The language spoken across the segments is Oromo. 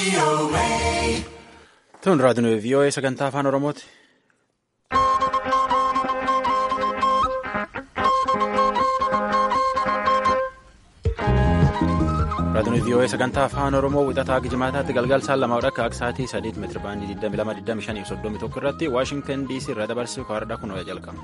Tun raadiyoo VOA sagantaa afaan Oromooti. Raadiyoo VOA sagantaa afaan Oromoo wixataa Gijimaataatti galgal saan lama akka sa'aatii sadiit meetira baandii 22,25 irratti Waashingtan DC irra dabarsu kaardhaa kun jalqaba.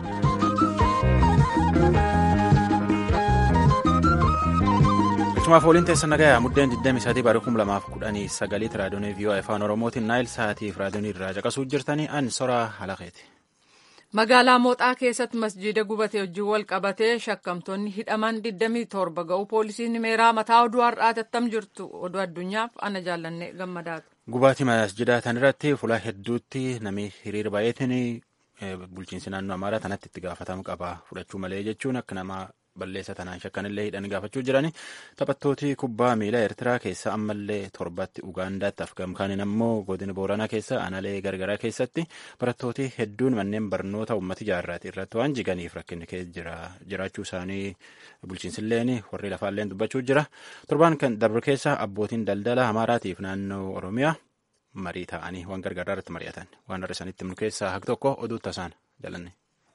Akkasumas waliin teessan nagayaa muddeen 23 bara 2019 raadiyoon VOA afaan Oromootiin Naayil Sa'aatiif raadiyoon irraa caqasuu jirtanii an soraa halaqeeti. Magaalaa Mooxaa keessatti masjiida gubatee wajjin wal qabatee shakkamtoonni hidhaman 27 ga'u poolisiin himeeraa mataa oduu har'aati attam jirtu oduu addunyaaf ana jaallanne gammadaatu. Gubaatii masjidaa tan irratti fuula hedduutti namni hiriira baay'eetiin bulchiinsi naannoo Amaaraa tanatti itti gaafatamu qaba fudhachuu malee jechuun akka nama balleessa tanaan shakkanillee hidhanii gaafachuu jirani taphattooti kubbaa miilaa Eertiraa keessa ammallee torbatti Ugaandaatti Afgaamkaaniin ammoo godina Booranaa keessa Analee gargaraa keessatti barattooti hedduun manneen barnoota uummata ijaarraati irratti waan jiganiif rakkinni keessa jiraachuu isaanii bulchiinsilleen warri lafaalleen dubbachuu jira torbaan kan darbe keessa abbootiin daldala Amaaraatiif naannoo Oromiyaa marii ta'anii waan gargaaraa irratti mari'atan waan har'a isaanitti himnu keessaa haqi tokko oduu tasaan jalanne.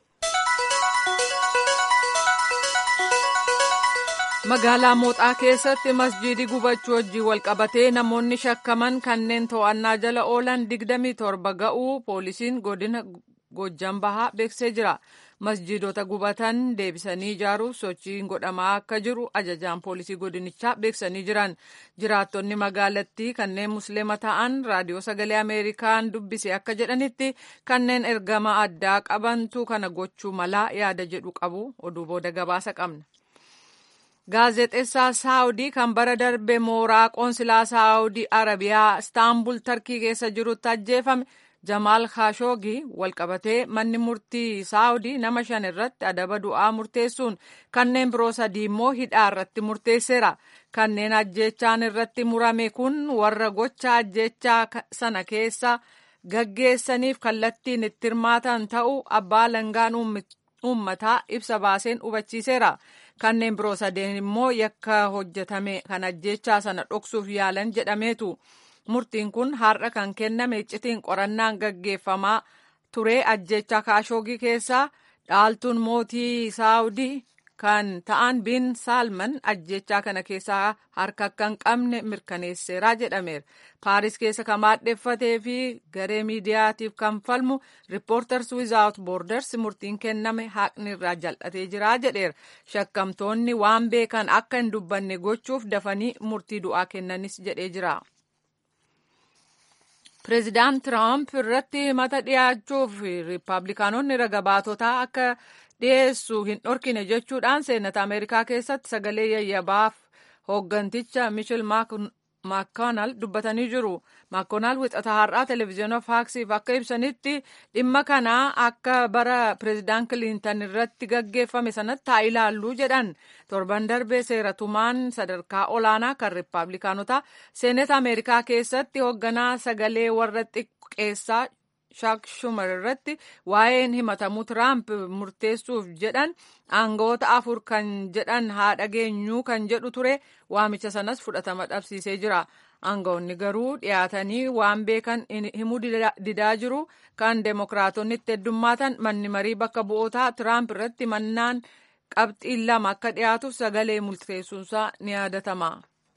Magaalaa Mooxaa keessatti masjiidi gubachuu wajjin wal qabatee namoonni shakkaman kanneen to'annaa jala oolan 27 ga'uu poolisiin godina Gojjam Bahaa beeksisee jira. Masjiidota gubatan deebisanii ijaaruuf sochiin godhamaa akka jiru ajajaan poolisii godinichaa beeksisanii jiran. Jiraattonni magaalattii kanneen musliima ta'an raadiyoo sagalee Ameerikaan dubbise akka jedhanitti kanneen ergama addaa qabantu kana gochuu malaa yaada jedhu qabu. Oduu booda gabaasa qabna. Gaazexeessaa Saawudii kan bara darbe mooraa qoonsilaa Saawudii Arabiyaa Istaanbul Tarkii keessa jirutti ajjeefame Jamaal Khashoggi walqabatee manni murtii Saawudii nama shan irratti adaba du'aa murteessuun kanneen biroo sadii immoo hidhaa irratti murteesseera. Kanneen ajjeechaan irratti murame kun warra gocha ajjeechaa sana keessa gaggeessaniif kallattiin itti hirmaatan ta'uu abbaa langaan uummataa ibsa baaseen hubachiiseera. kanneen biroo sadeen immoo yakka hojjetame kan ajjechaa sana dhoksuuf yaalan jedhameetu murtiin kun har'a kan kenname iccitiin qorannaan gaggeeffamaa ture ajjecha kaashoogii keessaa dhaaltuun mootii saawudii kan ta'an bin saalman ajjechaa kana keessaa harka akka hin qabne mirkaneesseeraa jedhameera paaris keessa kan maadheffatee fi garee miidiyaatiif kan falmu riippoorters wizaawut boorders murtiin kenname haqni irraa jal'atee jira jedheera shakkamtoonni waan beekan akka hin dubbanne gochuuf dafanii murtii du'aa kennanis jedhee jira. Pireezidaant Tiraamp irratti mata dhiyaachuuf riippaabilikaanonni raga baatotaa akka dhiyeessu hin dhorkine jechuudhaan seenata Ameerikaa keessatti sagalee yayyabaaf hoogganticha Michel Maakoonaal dubbatanii jiru. Maakoonaal wixata har'aa televezyiina faaksiif akka ibsanitti dhimma kana akka bara pireezidaant Kiliintan irratti gaggeeffame sanatti haa ilaalluu jedhan. Torban darbee seeratumaan sadarkaa olaanaa kan riippaabilikaanotaa seenata Ameerikaa keessatti hoogganaa sagalee warra xiqqeessaa shaak shumar irratti waa'een himatamuu tiraamp murteessuuf jedhan aangoota afur kan jedhan haa dhageenyuu kan jedhu ture waamicha sanas fudhatama dhabsiisee jira aangoonni garuu dhiyaatanii waan beekan himuu didaa jiru kan deemokiraatonni itti heddummaatan manni marii bakka bu'ootaa tiraamp irratti mannaan qabxiin lama akka dhiyaatuuf sagalee murteessuunsaa ni yaadatama.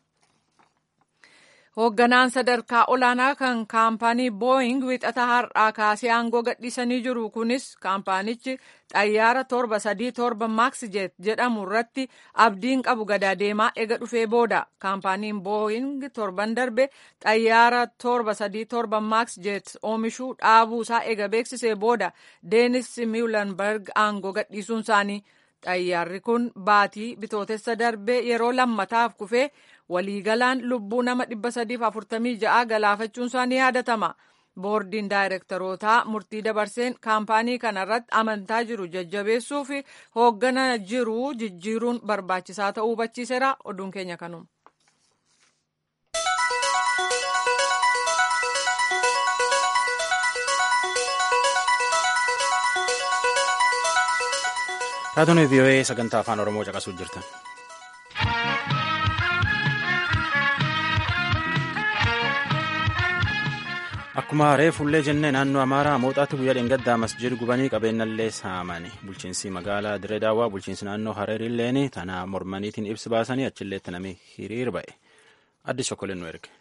Hoogganaan sadarkaa olaanaa kan kaampaanii booying wixata har'aa kaasee aangoo gadhiisanii jiru. Kunis kaampaanichi xayyaara torba sadii torba maaksijeet jedhamu irratti abdiin qabu gadaa deemaa ega dhufee booda. Kaampaaniin booying torban darbe xayyaara torba sadii torba maaksijeet oomishuu dhaabuusaa ega beeksisee booda deenis miilanberg aangoo gadhiisuun isaanii. Xayyaarri kun baatii bitootessa darbee yeroo lammataaf kufee waliigalaan lubbuu nama 346 galaafachuun isaa ni yaadatama. Boordiin daayirektarootaa murtii dabarseen kaampaanii kanarratti amantaa jiru jajjabeessuu fi hooggana jiru jijjiiruun barbaachisaa ta'uu hubachiiseera. Oduun keenya kanuma. Raadiyoon VOA sagantaa afaan Oromoo caqasuu jirtan. Akkuma reefullee jennee naannoo Amaaraa mooxaatti guyyaa dheengaddaa masjid gubanii qabeenyallee saamani. Bulchiinsi magaalaa Diree Daawwaa bulchiinsi naannoo Hareerilleen tana mormaniitiin ibsi baasanii achilleetti namni hiriir ba'e. Addis Shokkoleen nu erge.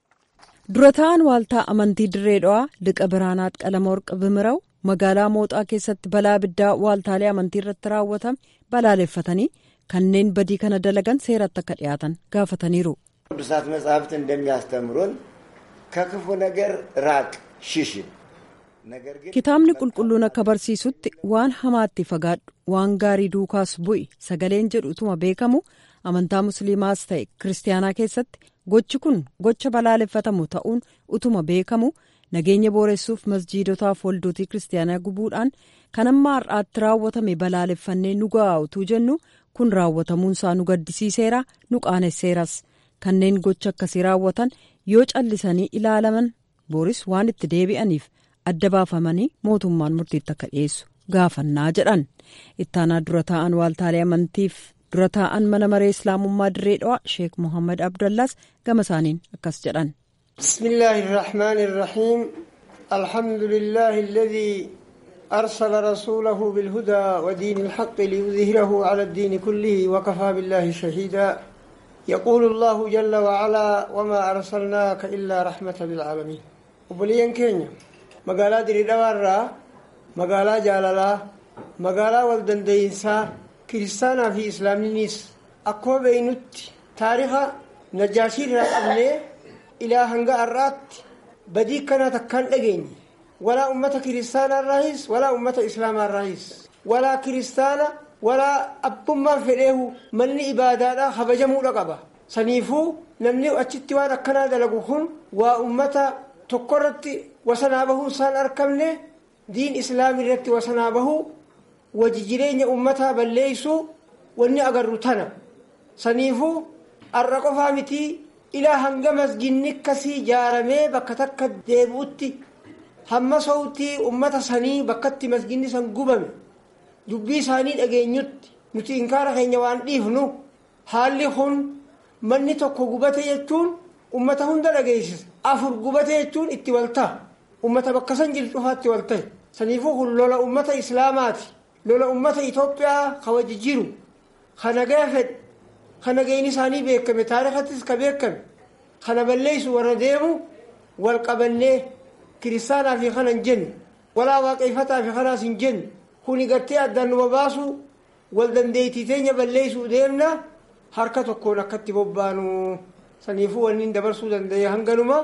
Dura ta'an waaltaa amantii Diree Dhawaa Liqa Biraanaat Qalama Warqa Bimiraw magaalaa mooxaa keessatti balaa abiddaa waaltaalee amantii irratti raawwatame balaaleffatanii kanneen badii kana dalagan seeratti akka dhiyaatan gaafataniiru. ቅዱሳት መጽሐፍት እንደሚያስተምሩን ከክፉ ነገር ራቅ ሽሽን ነገር ግን kitaabni qulqulluun akka barsiisutti waan hamaatti fagaadhu waan gaarii duukaas bu'i sagaleen jedhu utuma beekamu amantaa musliimaas ta'e kiristaanaa keessatti gochi kun gocha balaaleffatamu ta'uun utuma beekamu nageenya booressuuf masjiidotaaf waldotii kiristaanaa gubuudhaan kan amma har'aatti raawwatame balaaleffannee nu ga'aa utuu jennu kun raawwatamuunsaa nu gaddisiiseera nu qaanesseeras kanneen gocha akkasii raawwatan yoo callisanii ilaalaman booris waan itti deebi'aniif adda baafamanii mootummaan murtiitti akka dhiyeessu gaafannaa jedhan ittaanaa dura taa'an waaltaalee amantiif dura taa'an mana maree islaamummaa dirree dhawaa sheek mohammad abdallaas gama isaaniin akkas jedhan. بسم الله الرحمن الرحيم الحمد لله الذي أرسل رسوله بالهدى ودين الحق ليظهره على الدين كله وكفى بالله شهيدا يقول الله جل وعلا وما أرسلناك إلا رحمة للعالمين وبليان كينيا مقالا دري دوارا مقالا جالالا مقالا والدندينسا كريستانا في إسلامينيس أكو بينوت تاريخ نجاشي رقبني إلى هنگا الرات بدي كانت كان أجيني ولا أمة كريستانا الرئيس ولا أمة إسلام الرئيس ولا كريستانا ولا أبما فليه من إبادة خبجمو رقبة سنيفو نمني أتشتي وانا كنا دلقوهن وأمة تقرت وسنابه سان أركمني دين إسلامي رت وسنابه وججرين أمتها بليسو واني أقرتنا سنيفو الرقفة متي ilaa hanga masjidni akkasii ijaaramee bakka takka deebi'utti hamma sautii ummata sanii bakkatti masjidni san gubame dubbii isaanii dhageenyutti nuti inkaara keenya waan dhiifnu haalli kun manni tokko gubate jechuun ummata hunda dhageessisa afur gubate jechuun itti waltaa ummata bakka san jiru cufaatti waltahe saniifuu kun lola ummata islaamaati lola ummata itoophiyaa kawaji jiru kana gaafedhe kana ga'in isaanii beekame taarikattis ka beekame kana balleessu warra deemu wal qabannee kiristaanaa fi kana hin jennu walaa waaqeffataa fi kanaas hin jennu kuni gartee addaan numa baasu wal dandeettii teenya balleessuu deemna harka tokkoon akkatti bobbaanu saniifuu wanni dabarsuu danda'e hanganuma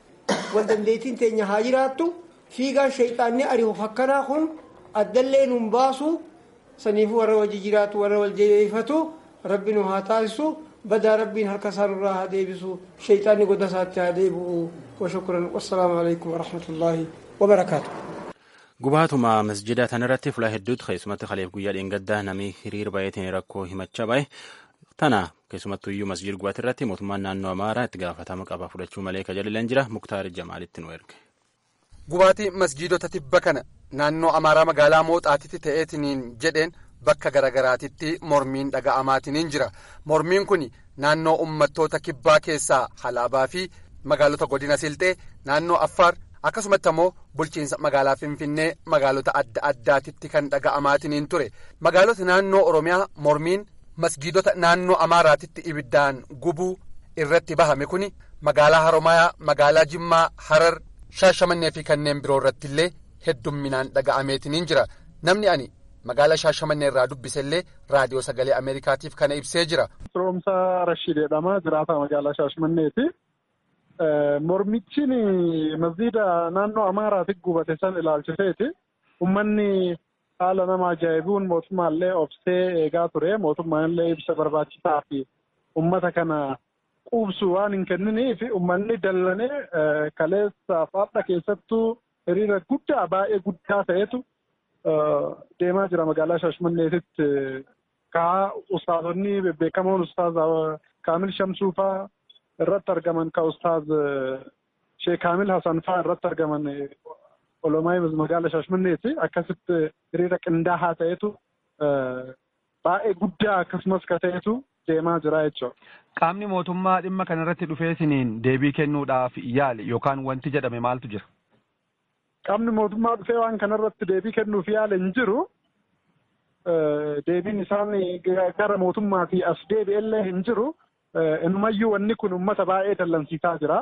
wal dandeettiin teenya haa jiraattu fiigaan shayxaanni ari'u fakkanaa kun addallee nun baasu saniifuu warra wajji jiraatu warra wal jabeeffatu rabbi nu haa taasisu badaa rabbiin harka isaan irraa haa deebisu shayxaanni goda isaatti haa deebi'u washukran wassalaamu alaikum warahmatullaahi wabarakaatu Gubaatuma masjida tanarratti fuula hedduutu keessumatti kaleef guyyaa dheengaddaa namni hiriir baay'ateen rakkoo himachaa bahe tana keessumattuu iyyuu masjid gubaat irratti mootummaan naannoo amaaraa itti gaafatama qaba fudhachuu malee kajajilan jira muktaar jamaalitti nu erge. Gubaatii masjiidota tibba kana naannoo amaaraa magaalaa mooxaatitti ta'eetiniin jedheen bakka garagaraatitti mormiin dhaga'amaatiniin jira mormiin kun naannoo ummattoota kibbaa keessaa halaabaa fi magaalota godina silxee naannoo affaar akkasumatti ammoo bulchiinsa magaalaa finfinnee magaalota adda addaatitti kan dhaga'amaatiniin ture magaalota naannoo oromiyaa mormiin masgiidota naannoo amaaraatitti ibiddaan gubuu irratti bahame kun magaalaa haromayaa magaalaa jimmaa harar shaashamannee fi kanneen biroo irratti illee heddumminaan dhaga'ameetiniin jira namni ani magaalaa shaashamannee irraa dubbisellee raadiyoo sagalee ameerikaatiif kana ibsee jira. Firoomsaa Rashiid jedhama jiraataa magaalaa shaashamanneeti. Mormichi masjiida naannoo Amaaraatti gubate san ilaalchiseeti. Uummanni haala nama ajaa'ibuun mootummaallee obsee eegaa ture. Mootummaallee ibsa barbaachisaa fi uummata kana quubsu waan hin kenniniif uummanni dallanee kaleessaaf har'a keessattuu hiriira guddaa baay'ee guddaa ta'etu deemaa jira magaalaa Shaashmanneetitti. Kaa ustaazonni bebbeekamoon ustaaz Kaamil Shamsuufaa irratti argaman ka ustaaz Sheek Kaamil Hasan faa irratti argaman olomaa magaalaa Shaashmanneeti akkasitti hiriira qindaa'aa ta'etu baay'ee guddaa akkasumas ka ta'etu deemaa jira jechuudha. Qaamni mootummaa dhimma kanarratti dhufeesiniin deebii kennuudhaaf yaali yookaan wanti jedhame maaltu jira? qaamni mootummaa dhufee waan kanarratti deebii kennuuf yaala hin jiru. Deebiin isaan gara mootummaatii as deebi'ellee hin jiru. Inumayyuu wanni kun uummata baay'ee dallansiisaa jira.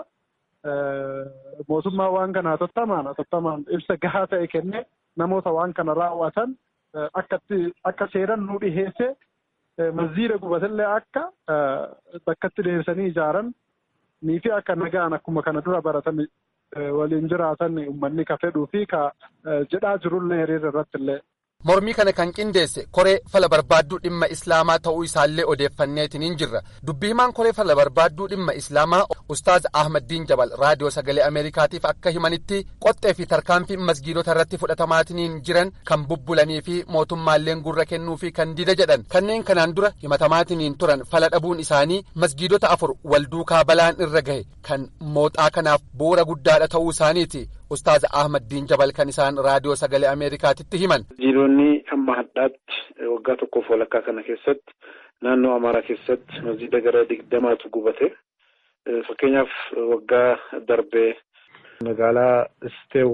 Mootummaa waan kana hatattamaan hatattamaan ibsa gahaa ta'e kenne namoota waan kana raawwatan akka seeran nu dhiheesse masjiida gubatellee akka bakkatti deebisanii ijaaran nii fi akka nagaan akkuma kana dura baratame waliin jiraatan uummanni ka fedhuu fi ka jedhaa jirullee hiriira irratti illee. Mormii kana kan qindeesse koree fala barbaadduu dhimma islaamaa ta'uu isaallee odeeffanneetiin hin jirra. Dubbii himaan koree fala barbaadduu dhimma islaamaa Ustaaz Ahmaddiin Jabal raadiyoo sagalee Ameerikaatiif akka himanitti qoxxee fi tarkaanfii masgiidota irratti fudhatamaatiin jiran kan bubbulanii fi mootummaalleen gurra kennuu fi kan dida jedhan kanneen kanaan dura himatamaatiin turan fala dhabuun isaanii masgiidota afur wal duukaa balaan irra gahe kan mooxaa kanaaf bu'uura guddaadha ta'uu isaaniiti. Ustaaz Ahmaddiin Jabal kan isaan raadiyoo sagalee Ameerikaatitti himan. Masjiidonni amma hadhaatti waggaa tokkoof walakkaa kana keessatti naannoo Amaaraa keessatti masjiida gara digdamaatu gubate. Fakkeenyaaf waggaa darbee magaalaa Isteew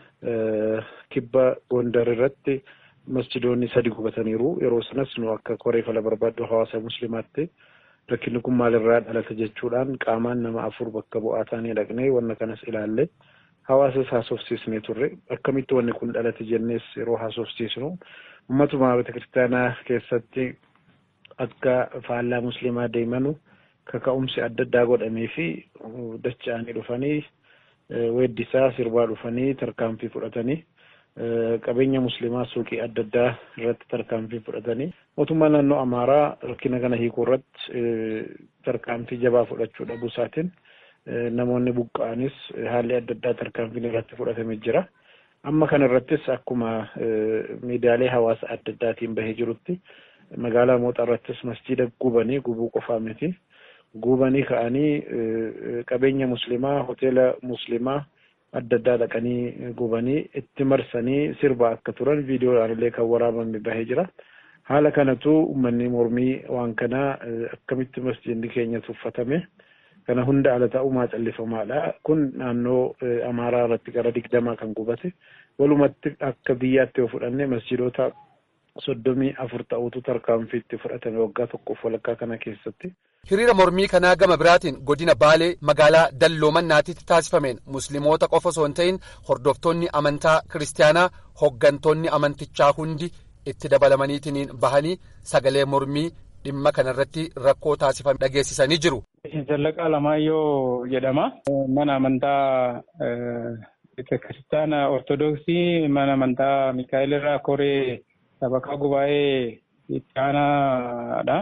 kibba Gondar irratti masjidoonni sadi gubataniiru. Yeroo sanas nu akka koree fala barbaaddu hawaasa musliimaatti rakkinni kun maalirraa dhalate jechuudhaan qaamaan nama afur bakka bu'aa taanee dhaqnee wanna kanas ilaalle. Hawaasas haasofsiisnee turre akkamitti wanni kun dhalate jennees yeroo haasofsiisnu uummatuma beekiristaanaa keessatti akka faallaa musliimaa deemanu kaka'umsi adda addaa godhamee fi dacha'anii dhufanii weeddisaa sirbaa dhufanii tarkaanfii fudhatanii qabeenya musliimaa suuqii adda addaa irratti tarkaanfii fudhatanii mootummaa naannoo amaaraa rakkina kana hiikuu irratti tarkaanfii jabaa fudhachuu dhabuu isaatiin. namoonni buqqa'anis haalli adda addaa tarkaanfiin irratti fudhatamee jira. Amma kana irrattis akkuma miidiyaalee hawaasa adda addaatiin bahee jirutti magaalaa mooxaa irrattis masjiida gubanii gubuu qofaa miti. Gubanii ka'anii qabeenya musliimaa hoteela musliimaa adda addaa dhaqanii gubanii itti marsanii sirbaa akka turan viidiyoodhaan illee kan waraabame bahee jira. Haala kanatu uummanni mormii waan kanaa akkamitti masjiidni keenya tuffatame. kana hunda ala ta'umaa callifamaadha. Kun naannoo Amaaraa irratti gara digdamaa kan gubate. Walumatti akka biyyaatti yoo fudhanne masjiidota soddomii afur ta'utu tarkaanfiitti fudhatame waggaa tokkoof walakkaa kana keessatti. Hiriira mormii kanaa gama biraatiin godina Baalee magaalaa Dalloomannaatitti taasifameen musliimoota qofa osoo hin ta'in hordoftoonni amantaa kiristaanaa hoggantoonni amantichaa hundi itti dabalamaniitiin bahanii sagalee mormii dhimma kanarratti rakkoo taasifame dhageessisanii jiru. Zallaqaa Lamaayyoo jedhama. Mana amantaa kiristaana Ortodoksii mana amantaa Mikaa'el irraa koree sabakaa gubaa'ee itti aanaadha.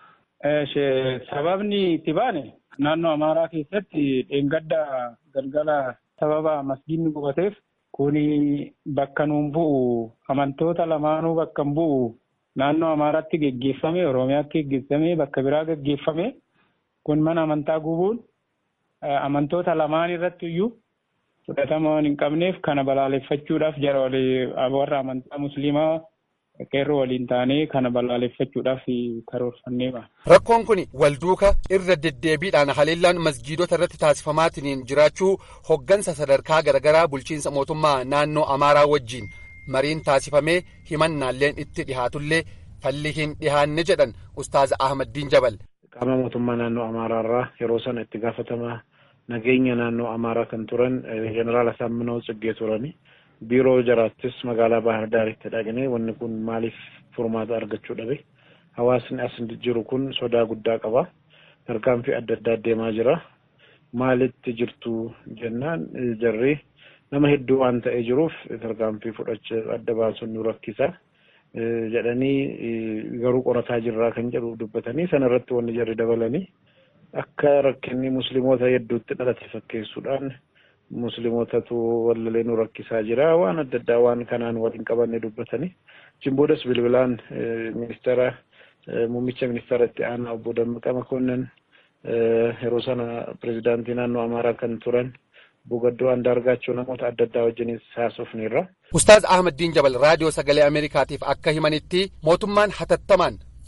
Sababni itti baane naannoo Amaaraa keessatti dheengadda galgala sababa masgiidni gubateef kuni bakka nuun bu'u amantoota lamaanuu bakka hin bu'u naannoo Amaaraatti geggeeffame Oromiyaatti geggeeffame bakka biraa geggeeffame kun mana amantaa gubuun amantoota lamaan irratti iyyuu fudhatama waan hin qabneef kana balaaleffachuudhaaf jara warra amantaa musliimaa qeerroo waliin taanee kana balaaleffachuudhaaf karoorfannee ba'a. Rakkoon kun walduuka irra deddeebiidhaan haleellaan masjiidota irratti taasifamaatiin jiraachuu hoggansa sadarkaa garaagaraa bulchiinsa mootummaa naannoo Amaaraa wajjin mariin taasifamee himannaalleen itti dhihaatullee falli hin dhihaanne jedhan Ustaaz Ahmaddiin Jabal. Qaama mootummaa naannoo Amaaraarraa yeroo sana itti gaafatamaa nageenya naannoo Amaaraa kan turan Jeneraal Asaaminoo Tsiggee turani. Biiroo jaraattis magaalaa Baahar Daaritti dhaqnee wanni kun maaliif furmaata argachuu dhabe? Hawaasni as jiru kun sodaa guddaa qaba. Tarkaanfii adda addaa deemaa jira. Maalitti jirtu jennaan jarri nama hedduu waan ta'ee jiruuf tarkaanfii fudhachuu adda baasuun nu rakkisa. jedhanii garuu qorataa jirraa kan jedhu dubbatanii sana irratti wanni jarri dabalanii akka rakkinni musliimoota hedduutti dhalate fakkeessuudhaan musliimootatu wallalee nu rakkisaa jira waan adda addaa waan kanaan waliin qabanne dubbatanii jimboodas bilbilaan ministeera muummicha ministeera itti aanaa obbo Dammaqaa Makonnan yeroo sana pirezidaantii naannoo Amaaraa kan turan Bugaddoo Andaargaachoo namoota adda addaa wajjinis haasofneerra. Ustaaz Ahmaddiin Jabal raadiyoo sagalee Ameerikaatiif akka himanitti mootummaan hatattamaan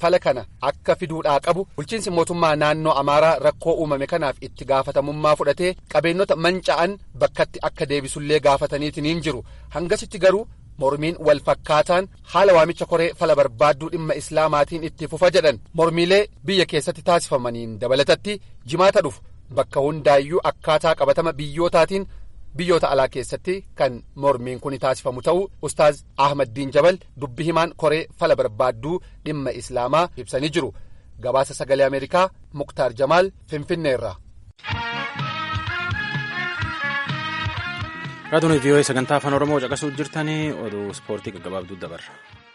fala kana akka fiduudhaa qabu bulchiinsi mootummaa naannoo amaaraa rakkoo uumame kanaaf itti gaafatamummaa fudhatee qabeenyota manca'an bakkatti akka deebisullee gaafataniitiin jiru hangasitti garuu mormiin wal fakkaataan haala waamicha koree fala barbaadduu dhimma islaamaatiin itti fufa jedhan mormiilee biyya keessatti taasifamaniin dabalatatti jimaata dhufu bakka hundaayyuu akkaataa qabatama biyyootaatiin. biyyoota alaa keessatti kan mormiin kun taasifamu ta'uu ustaaz ahmaddiin jabal dubbi himaan koree fala barbaadduu dhimma islaamaa ibsanii jiru gabaasa sagalee ameerikaa muktaar jamaal finfinneerra. raadiyoon vii'oo'ee sagantaa afaan oromoo caqasuu jirtanii oduu ispoortii gaggabaabduu dabarra.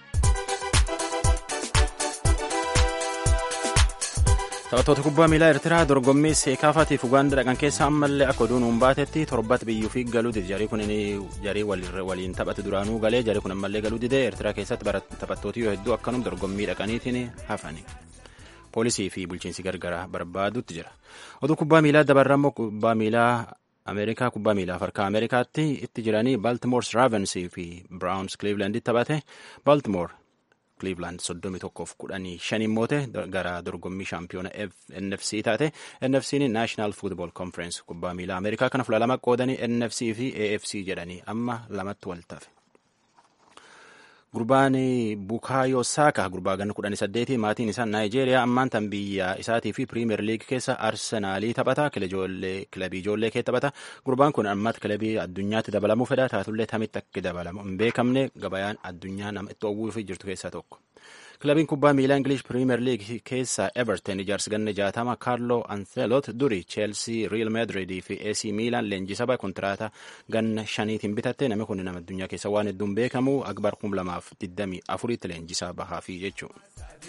taphattoota kubbaa miilaa eertiraa dorgommii seekaafaatiif ugaanda dhaqan keessa ammallee akka oduun hin baatetti torbatti biyyuu fi galuu dide jarii kun jarii waliin taphate duraanuu galee jarii kun ammallee galuu dide eertiraa keessatti taphattooti yoo hedduu akkanum dorgommii dhaqaniitiin hafani. poolisii fi bulchiinsi gargaraa barbaadutti jira oduu kubbaa miilaa dabarra immoo kubbaa miilaa ameerikaa kubbaa miilaa harkaa ameerikaatti itti jiranii baaltimoor raavensii fi biraawuns kliivlaanditti taphate baaltimoor Cleveland soddomi tokkoof kudhanii shaniin moote gara dorgommii shaampiyoona NFC taate NFC'n National Football Conference kubbaa miilaa Ameerikaa kana fuula lama qoodanii NFC fi AFC jedhanii amma lamatti wal tafe. Gurbaan Bukaayo Saaka gurbaa ganna kudhanii saddeeti maatiin isaa Naayijeeriyaa ammaan tan biyya isaatii fi Piriimeer Liig keessa Arsenaalii taphata kilabii ijoollee kee taphata gurbaan kun ammatti kilabii addunyaatti dabalamuu fedha taatullee tamitti akka dabalamu hin beekamne gabayaan addunyaa nama itti oowwuu fi jirtu keessaa tokko. Kilabiin kubbaa miilaa Ingilish Piriimeer Liig keessa Everton ijaarsi ganna jaatama Kaarlo Ancelot duri Cheelsii, Real Madrid fi AC Milan leenjisa bahe kontiraataa ganna shaniitiin bitatte namni kun nama addunyaa keessa waan hedduun beekamu akbar kum lamaaf digdamii afuritti leenjisaa bahaa fi jechuudha.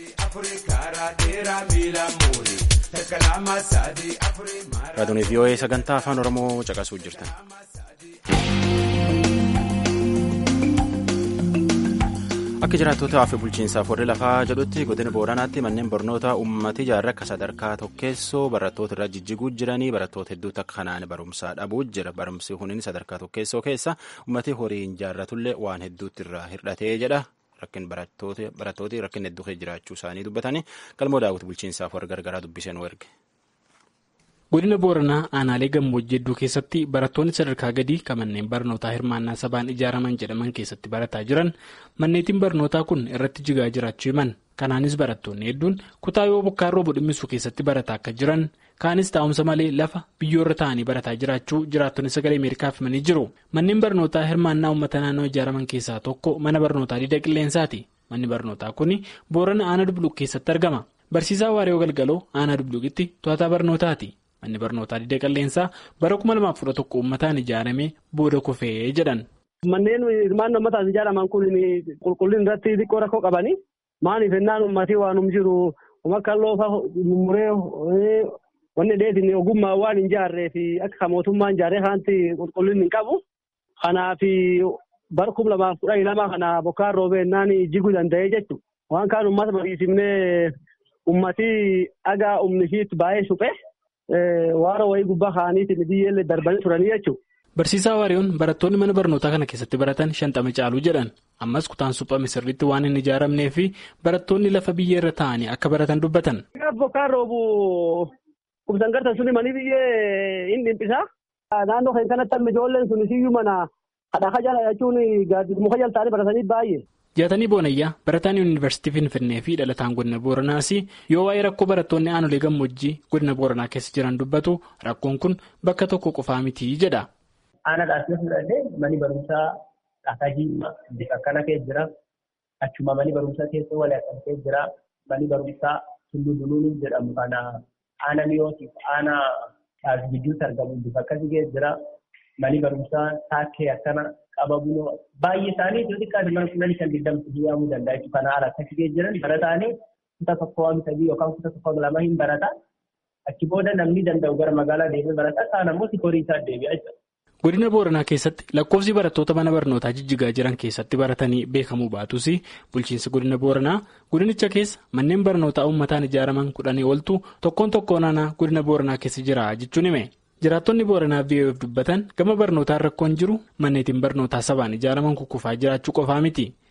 Raadiyoon VOA sagantaa afaan Oromoo caqasuu jirtan. Akka jiraattota fi bulchiinsaaf warri lafaa jedhutti godina booranaatti manneen barnoota uummatii ijaarra akka sadarkaa tokkeessoo barattoota irra jijjiguu jiranii barattoota hedduutti akka kanaan barumsaa dhabuu jira barumsi kunin sadarkaa tokkeessoo keessa uummatii horiin ijaarratullee waan hedduutti irraa hir'atee jedha rakkin barattooti rakkin hedduu jiraachuu isaanii dubbatanii galmoo daawwiti bulchiinsaaf warra gargaraa dubbiseen erge. godina booranaa aanaalee gammoojjii hedduu keessatti barattoonni sadarkaa gadii kan manneen barnootaa hirmaannaa sabaan ijaaraman jedhaman keessatti barataa jiran manneetiin barnootaa kun irratti jigaa jiraachuu himan kanaanis barattoonni hedduun kutaa yoo bokkaan roobu dhimmisuu keessatti barataa akka jiran kaanis taa'umsa malee lafa biyyoorra taa'anii barataa jiraachuu jiraattonni sagalee ameerikaaf himanii jiru manneen barnootaa hirmaannaa uummata naannoo ijaaraman keessaa tokko mana barnootaa diida qilleensaati manni barnootaa kun boorana aanaa dubluq keessatti argama barsiisaa waaree galgaloo aanaa dubluqitti to'ataa barnootaati. manni barnootaa diida qilleensaa bara 2011 uummataan ijaarame booda kufee jedhan. Manneen hirmaannaa uummataan ijaaraman kun qulqullina irratti xiqqoo rakkoo qabani. Maaliif ennaan uummatii waan jiru akka loofa muree wanni dheetiin ogummaa waan hin jaarree fi akka mootummaan ijaaree kanatti qulqullinni hin qabu. Kanaaf bara kuma lamaaf kudhanii lama kana bokkaan roobee ennaan jiguu danda'ee jechuudha. Waan kaan uummata mariisifnee uummatii dhagaa humni ishiitti baay'ee suphee. Waara wayii gubbaa kaa'aniitiin biyyeellee darbanii turanii jechuudha. Barsiisaa Waariyoon barattoonni mana barnootaa kana keessatti baratan shantama caaluu jedhan ammas kutaan suphame sirriitti waan hin ijaaramnee fi barattoonni lafa biyyee irra taa'anii akka baratan dubbatan. Bokkaan roobu kubsan gartan suni manii biyyee hin dhimpisaa. Naannoo kan kanatti amma ijoolleen sun siyyuu mana hadhaa jala jechuun muka jala taa'anii baratanii baay'ee. Jaatanii Boonayyaa barataan yuunivarsiitii Finfinnee fi dhalataan godina Booranaas yoo waa'ee rakkoo barattoonni aanolee gammoojjii godina Booranaa keessa jiran dubbatu rakkoon kun bakka tokko qofaa miti jedha. Aana dhaasee fudhannee mani barumsaa Dhakajii bifa akkana keessa jira. Achuma mani barumsaa keessa walii akkana jira. Mani barumsaa Tulluu Duluun jedhamu kana aana miyootiif aana gidduutti argamu bifa akkasii keessa jira. Mani barumsaa taakkee akkana qaba buloo baay'ee isaanii iddoo xiqqaati mana kudhanii kan digdamtu hiyyaamuu danda'a jechuudha. Kana haala akkasii keessa jiran barataanii kutaa tokko waan sadii yookaan kutaa tokko lama hin barata. Achi booda namni danda'u gara magaalaa deemee barata. Kaan ammoo horii isaa deebi'a jechuudha. Godina Booranaa keessatti lakkoofsi barattoota mana barnootaa jijjigaa jiran keessatti baratanii beekamuu baatus bulchiinsi godina Booranaa godinicha keessa manneen barnootaa uummataan ijaaraman kudhanii oltu tokkoon tokkoon aanaa godina Booranaa keessa jira jechuun hime. Jiraattonni Booranaa VOF dubbatan gama barnootaan rakkoon jiru manneetiin barnootaa sabaan ijaaraman kukkufaa jiraachuu qofaa miti.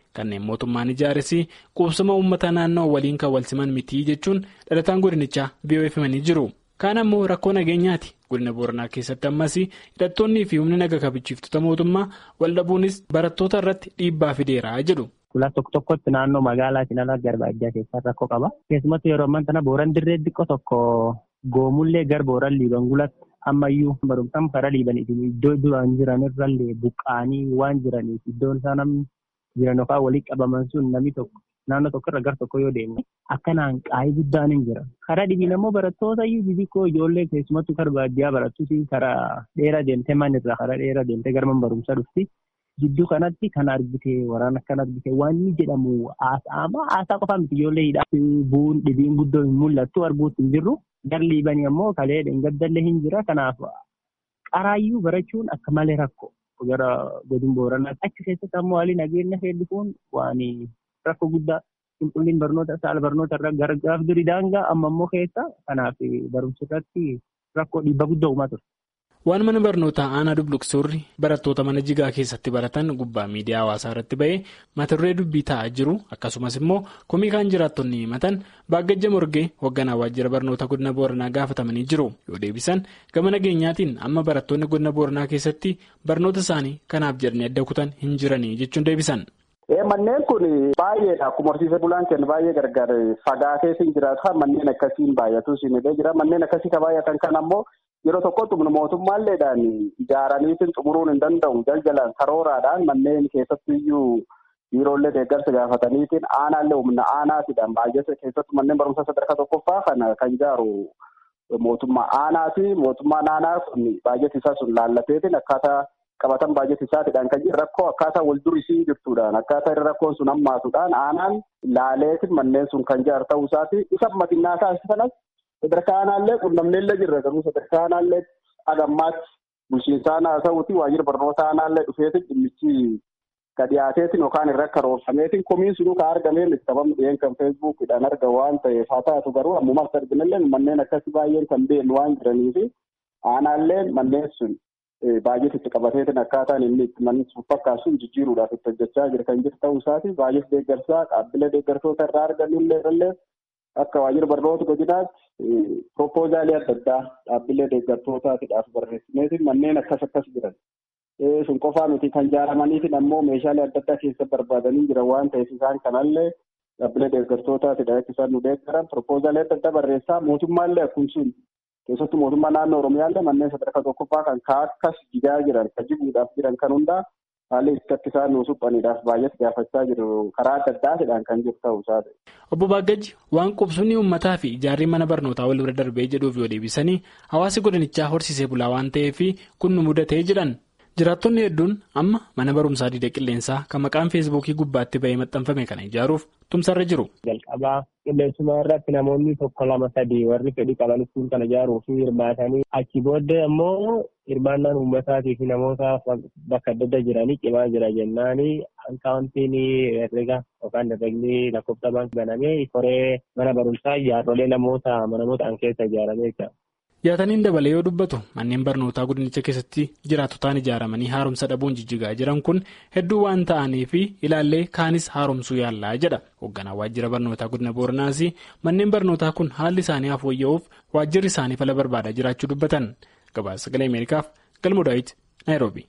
kanneen mootummaan ijaares qubsuma uummata naannoo waliin kan wal siman mitii jechuun dhalataan godinichaa biyyoon himanii jiru. Kaan ammoo rakkoo nageenyaati. Godina Booranaa keessatti ammas hidhattoonnii fi humni naga kabachiiftota mootummaa wal dhabuunis barattoota irratti dhiibbaa fideera jedhu. Kulaa tokko tokkotti naannoo magaalaa Sinalaa Garbaajjaa keessaa rakkoo qaba. Keessumattuu yeroo ammaa kana Booran dirree xiqqoo tokko goomullee gar Booran liiban gulatti ammayyuu barumsaan karaa liibaniitiin iddoo duraan jiran irrallee buqqaanii waan jiraniif iddoon isaa namni jiran yookaan walitti qabaman sun namni tokko naannoo tokkorra gar tokko yoo deemne akkanaan qaayii guddaan hin jira. Karaa dhibiin ammoo barattoota iyyuu xixiqqoo ijoollee keessumattuu karaa baadiyyaa barattuuti karaa dheeraa deemtee manirraa karaa dheeraa deemtee gara barumsaa dhufti. Jidduu kanatti kan argite waraana kan argite wanni jedhamu haasa'ama haasaa qofaa miti ijoollee hidhaa bu'uun dhibiin guddoo hin mul'attu arguutti hin jirru. Gar liibanii ammoo kalee gaddalle hin jira. Kanaaf qaraayyuu barachuun akka malee rakkoo gara godina booranaa achi keessatti ammoo haalli nageenya hedduun waan rakkoo guddaa qulqullina barnoota saala barnoota irra gara gaaf durii daangaa amma ammoo keessa kanaaf barumsa irratti rakkoo dhiibbaa guddaa uumaa ture. Waan mana barnootaa aanaa dubluqsoorri barattoota mana jigaa keessatti baratan gubbaa miidiyaa hawaasaa irratti ba'ee mata duree dubbii taa'aa jiru akkasumas immoo komii kaan jiraattonni himatan baagajja morgee hoogganaa waajjira barnoota godina booranaa gaafatamanii jiru yoo deebisan gama nageenyaatiin amma barattoonni godina booranaa keessatti barnoota isaanii kanaaf jedhanii adda kutan hin jiranii jechuun deebisan. Manneen kun baay'eedha. Akkuma horsiisee bulaan kennu baay'ee gargar fagaatee siin jiraatu manneen akkasiin baay'atu siin jira. Manneen akkasii kan baay'atan kan ammoo yeroo tokkotti mootummaalleedhaan ijaaraniitiin xumuruun hin danda'u. Jaljalaan karooraadhaan manneen keessatti iyyuu biiroolee deeggarsa gaafataniitiin aanaallee humna aanaatiidhaan baay'ate keessattuu manneen barumsaa sadarkaa tokkoffaa kana kan ijaaru mootummaa aanaati. Mootummaan aanaa kun baay'ate isaa sun laallateetiin akkaataa. qabatan baay'ee isaatiidhaan kan jiru rakkoo akkaataa wal durisii jirtuudhaan akkaataa irra rakkoon sun hammaatuudhaan aanaan laaleetiin manneen sun kan ijaaru ta'uu isaati isa matinnaa taasisanas sadarkaa aanaallee qunnamneellee jirra garuu sadarkaa aanaallee agammaatti bulchiinsa aanaa ta'uuti waajjira barnoota aanaallee dhufeetiin dhimmichi ka dhiyaateetiin yookaan irra karoorfameetiin komiin sunuu ka argameen sababni dhiyeen kan feesbuukidhaan arga waan ta'eef haa taatu garuu ammumaas arginallee manneen akkasii baay'een kan beeknu waan jiraniifi aanaallee manneen sun baay'ee itti qabateetiin akkaataan inni itti manni sun fakkaatu sun jijjiiruudhaaf itti hojjechaa jira kan jiru ta'uu isaati baay'ee deeggarsaa dhaabbilee deeggartoota irraa arganillee illee akka waajjira barnoota godinaatti proppoozaalii adda addaa dhaabbilee deeggartootaatiidhaaf barreessineetiin manneen akkas akkas jiran. sun qofaa miti kan ijaaramaniitiin ammoo meeshaalee adda addaa keessa barbaadanii jiran waan ta'eef isaan kanallee dhaabbilee deeggartootaatidha akka isaan nu deeggaran proppoozaalii adda addaa barreessaa mootummaallee akkuma sun keessattuu mootummaa naannoo oromiyaallee manneen sadarkaa tokkoffaa kan akkas jigaa jiran kan jiguudhaaf jiran kan hundaa haalli itti akka isaan nu suphaniidhaaf baay'eetti gaafachaa jiru karaa adda addaatidhaan kan jiru ta'uu isaati. Obbo Baaggaji waan qubsumni uummataa fi ijaarri mana barnootaa wal bira darbee jedhuuf yoo deebisanii hawaasi godinichaa horsiisee bulaa waan ta'eef kun nu mudatee jedhan. Jiraattonni hedduun amma mana barumsaa diida qilleensaa kan maqaan feesbuukii gubbaatti bahee maxxanfame kana ijaaruuf tumsarra jiru. Jalqabaa qilleensuma irratti namoonni tokko lama sadii warri fedhii qaban kun kana ijaaruuf hirmaatanii achi booddee ammoo hirmaannaan uummataatii fi namoota bakka adda addaa jiranii cimaa jira jennaanii akkaawuntiin herrega yookaan herregni lakkoofsa baankii banamee koree mana barumsaa ijaarrolee namoota namoota an keessa ijaaramee jira. Yaataniin dabalee yoo dubbatu manneen barnootaa godinicha keessatti jiraatotaan ijaaramanii haaromsa dhabuun jijjigaa jiran kun hedduu waan ta'aniif ilaallee kaanis haaromsuu yaallaa jedha. Hoogganaa waajjira barnootaa godina Booranaas manneen barnootaa kun haalli isaanii fooyya'uuf waajjirri isaanii fala barbaadaa jiraachuu dubbatan. Gabaasa sagalee Ameerikaaf galmoo daawit Naayiroobi.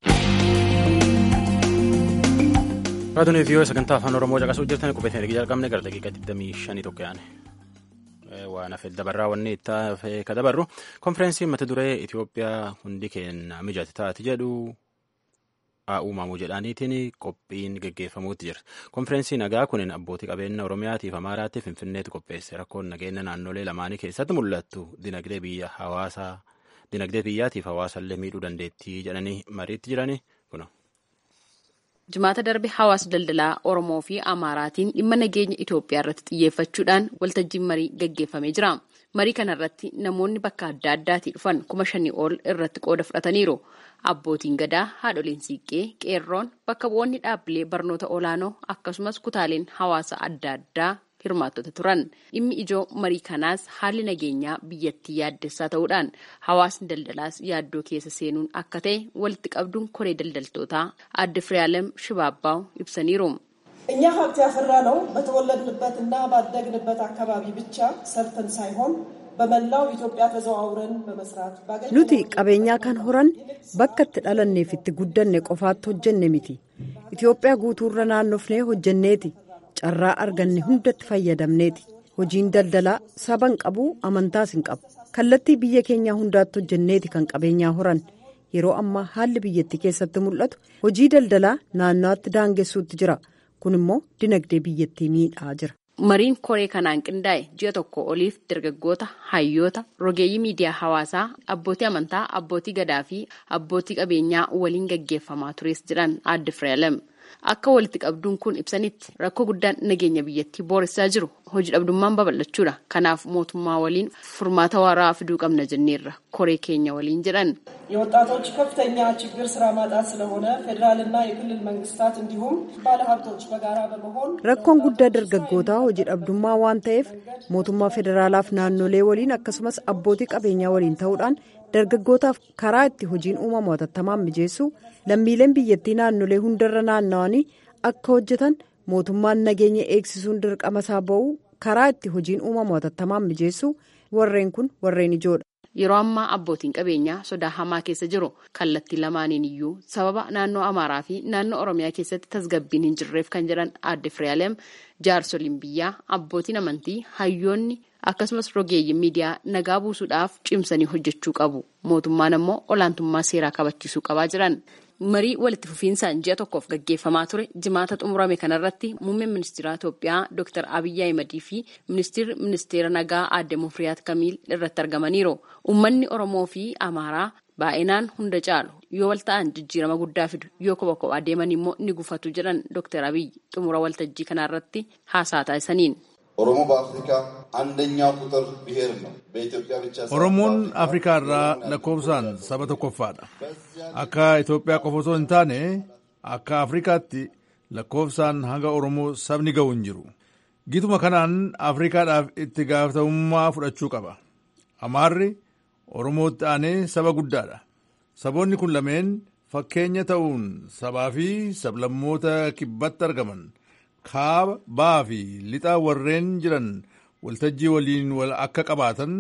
Raadiyoo fi sagantaa afaan Oromoo caqasuu jirtan qubeessanii erga jalqabne gara daqiiqaa 25 tokko yaane. waan hafe dabarraa wanni itti hafe ka dabarru konfereensiin mata duree Itoophiyaa hundi keenya mijate taati jedhu haa uumamu jedhaniitiin qophiin geggeeffamuutti jira. Konfereensii nagaa kun abbootii qabeenya Oromiyaatiif Amaaraatti Finfinneetti qopheesse rakkoon nageenya naannolee lamaanii keessatti mul'attu dinagdee biyya hawaasaa dinagdee biyyaatiif hawaasallee miidhuu dandeettii jedhanii mariitti jiranii kuna. Jimaata darbe hawaasa daldalaa Oromoo fi Amaaraatiin dhimma nageenya Itoophiyaa irratti xiyyeeffachuudhaan waltajjiin marii gaggeeffamee jira. Marii kana irratti namoonni bakka adda addaatii dhufan kuma shanii ol irratti qooda fudhataniiru. Abbootiin gadaa, haadholiin siiqqee, qeerroon, bakka bu'oonni dhaabbilee barnoota olaanoo akkasumas kutaaleen hawaasa adda addaa hirmaattota turan. Dhimmi ijoo marii kanaas haalli nageenyaa biyyattii yaaddessaa ta'uudhaan hawaasni daldalaas yaaddoo keessa seenuun akka ta'e walitti qabduun koree daldaltootaa adde Firaalem Shibaabbaa'u ibsaniiru. እኛ ሀብት ያፈራ ነው በተወለድንበትና ባደግንበት አካባቢ ብቻ ሰርተን ሳይሆን በመላው ኢትዮጵያ ተዘዋውረን በመስራት nuti qabeenyaa kan horan bakka itti dhalanneef itti guddanne qofaatti hojjenne miti itiyoophiyaa guutuurra naannofnee hojjenneeti carraa arganne hundatti fayyadamneeti hojiin daldalaa saban qabu amantaas hin qabu kallattii biyya keenyaa hundaatti hojjenneeti kan qabeenyaa horan yeroo ammaa haalli biyyattii keessatti mul'atu hojii daldalaa naannawaatti daangessuutti jira kun immoo dinagdee biyyattii miidhaa jira. Mariin koree kanaan qindaa'e ji'a tokko oliif dargaggoota, hayyoota, rogeeyyii miidiyaa hawaasaa, abbootii amantaa, abbootii gadaa fi abbootii qabeenyaa waliin gaggeeffamaa tures jiran adde Fireelem. Akka walitti qabduun kun ibsanitti rakkoo guddaan nageenya biyyattii booressaa jiru hojii dhabdummaan babal'achuudha. Kanaaf mootummaa waliin furmaata waaraa fiduu qabna jenneerra koree keenya waliin jedhan. የወጣቶች ከፍተኛ ችግር ስራ ማጣት ስለሆነ ፌዴራልና የክልል መንግስታት እንዲሁም ባለሀብቶች በጋራ በመሆን rakkoon guddaa dargaggootaa hojii dhabdummaa waan ta'eef mootummaa federaalaaf naannolee waliin akkasumas abbootii qabeenyaa waliin ta'uudhaan dargaggootaaf karaa itti hojiin uumamu hatattamaan mijeessu lammiileen biyyattii naannolee hundarra naanna'anii akka hojjetan mootummaan nageenya eegsisuun dirqama isaa ba'u karaa itti hojiin uumamu hatattamaan mijeessu warreen kun warreen ijoodha. Yeroo ammaa abbootiin qabeenyaa sodaa hamaa keessa jiru kallattii lamaaniin iyyuu sababa naannoo Amaaraa fi naannoo Oromiyaa keessatti tasgabbiin hin jirreef kan jedhan adde Firaalem jaarsoliin biyyaa abbootiin amantii hayyoonni akkasumas rogeeyyiin miidiyaa nagaa buusuudhaaf cimsanii hojjechuu qabu. Mootummaan ammoo olaantummaa seeraa kabachiisuu qabaa jiran. marii walitti fufiinsaan ji'a tokkoof gaggeeffamaa ture jimaata xumurame kanarratti muummeen ministeera Itoophiyaa Dr. Abiyyi Ahimadii fi ministeerri ministeera nagaa aadde Mufriyaat Kamiil irratti argamaniiru. Uummanni Oromoo fi Amaaraa baay'inaan hunda caalu yoo wal ta'an jijjiirama guddaa fidu yoo kopha kophaa deeman immoo ni gufatu jedhan Dr. Abiyyi xumura waltajjii kanarratti haasaa taasisaniin. ኦሮሞ በአፍሪካ አንደኛው ቁጥር ብሔር ነው። በኢትዮጵያ ብቻ ኦሮሞon afrikaa irraa lakkoofsaan saba tokkoffaadha akka itoophiyaa qofa osoo hin taane akka afrikaatti lakkoofsaan hanga oromoo sabni ga'u hin jiru gituma kanaan afrikaadhaaf itti gaafatamummaa fudhachuu qaba amaarri oromootti aanee saba guddaadha saboonni kun lameen fakkeenya ta'uun sabaa fi sablammoota kibbatti argaman kaaba ba'aa fi lixaa warreen jiran waltajjii waliin wal akka qabaatan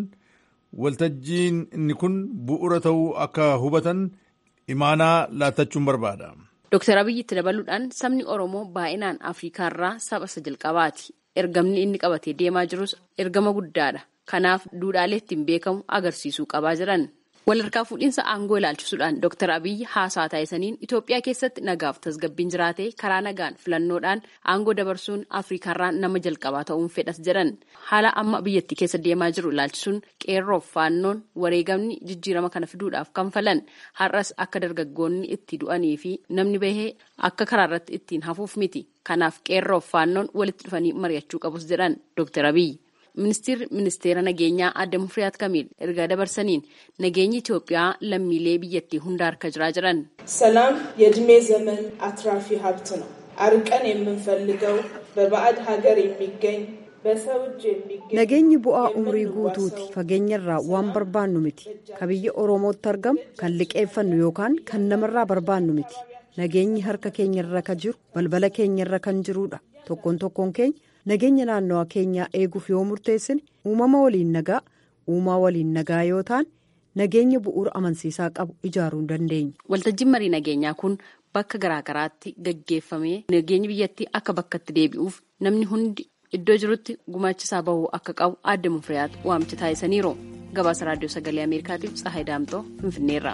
waltajjiin inni kun bu'ura ta'uu akka hubatan imaanaa laattachuun barbaada. Dooktar Abiyyi itti dabaluudhaan sabni Oromoo baay'inaan Afriikaarraa saba isa jalqabaati. Ergamni inni qabatee deemaa jirus ergama guddaadha. Kanaaf duudhaalee ittiin beekamu agarsiisuu qabaa jiran. Walharkaa fuudhinsa aangoo ilaalchisuudhaan Dr. Abiyyi haasaa taasisaniin Itoophiyaa keessatti nagaaf tasgabbiin jiraatee karaa nagaan filannoodhaan aangoo dabarsuun Afriikaarraa nama jalqabaa ta'uun fedhas jedhan. Haala amma biyyattii keessa deemaa jiru ilaalchisuun qeerroof faannoon wareegamni jijjiirama kana fiduudhaaf kan falan har'as akka dargaggoonni itti du'anii fi namni bahee akka karaarratti ittiin hafuuf miti. Kanaaf qeerroof faannoon walitti dhufanii mari'achuu qabus jedhan Dr. Abiyyi. Ministeerri ministeera nageenyaa Aadde Mufriyaat Kamiil ergaa dabarsaniin nageenyi Itoophiyaa lammiilee biyyattii hunda harka jiraa jiran. ሰላም የእድሜ ዘመን አትራፊ ሀብት ነው። አርቀን የምንፈልገው በባዕድ ሀገር የሚገኝ በሰው እጅ የሚገኝ nageenyi bu'aa umrii guutuuti fageenyarraa waan barbaannu miti ka biyya oromootti argamu kan liqeeffannu yookaan kan namarraa barbaannu miti nageenyi harka keenyarra ka jiru balbala keenyarra kan jirudha tokkoon tokkoon keenya nageenya naannawaa keenyaa eeguuf yoo murteessine uumama waliin nagaa uumaa waliin nagaa yoo ta'an nageenya bu'uura amansiisaa qabu ijaaruu dandeenya. Waltajjiin marii nageenyaa kun bakka garaagaraatti gaggeeffamee nageenyi biyyattii akka bakkatti deebi'uuf namni hundi iddoo jirutti gumaachisaa bahuu akka qabu aadde mufriyaat waamicha taasisaniiru. Gabaasa raadiyoo sagalee Ameerikaatiif Tsahaay Daamtoo Finfinneerra.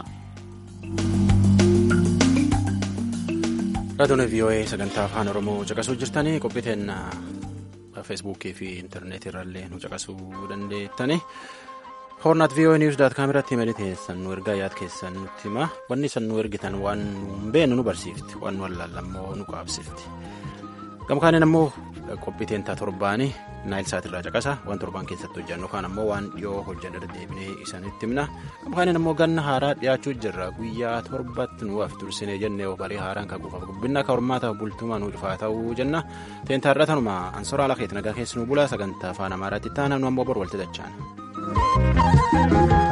Raadiyoon VOA sagantaa afaan Oromoo caqasuu jirtanii qophiiteen feesbuukii fi intarneetii irrallee nu caqasuu dandeettani. Hoornaat VOA News daat kaameratti imalii teessan nu ergaa yaad keessan nutti hima. Wanni san nu ergitan waan nu beenu nu barsiifti. Waan nu wallaallammoo nu qaabsifti. Gamkaaniin ammoo qophiiteen taa torbaanii naayil saatirraa caqasa waan torbaan keessatti hojjannu kaan ammoo waan dhiyoo hojjanna deddeebinee isanitti himna. Gamkaaniin ammoo ganna haaraa dhiyaachuu jirra guyyaa torbatti nu af tursinee jennee barii haaraan kan gufaaf gubbinna akka hormaataaf bultumaa nu dhufaa ta'uu jenna. Teentarra tanuma ansoraa lakeet nagaa keessi nu bulaa sagantaa afaan amaaraatti taana nu ammoo bor walti dachaan.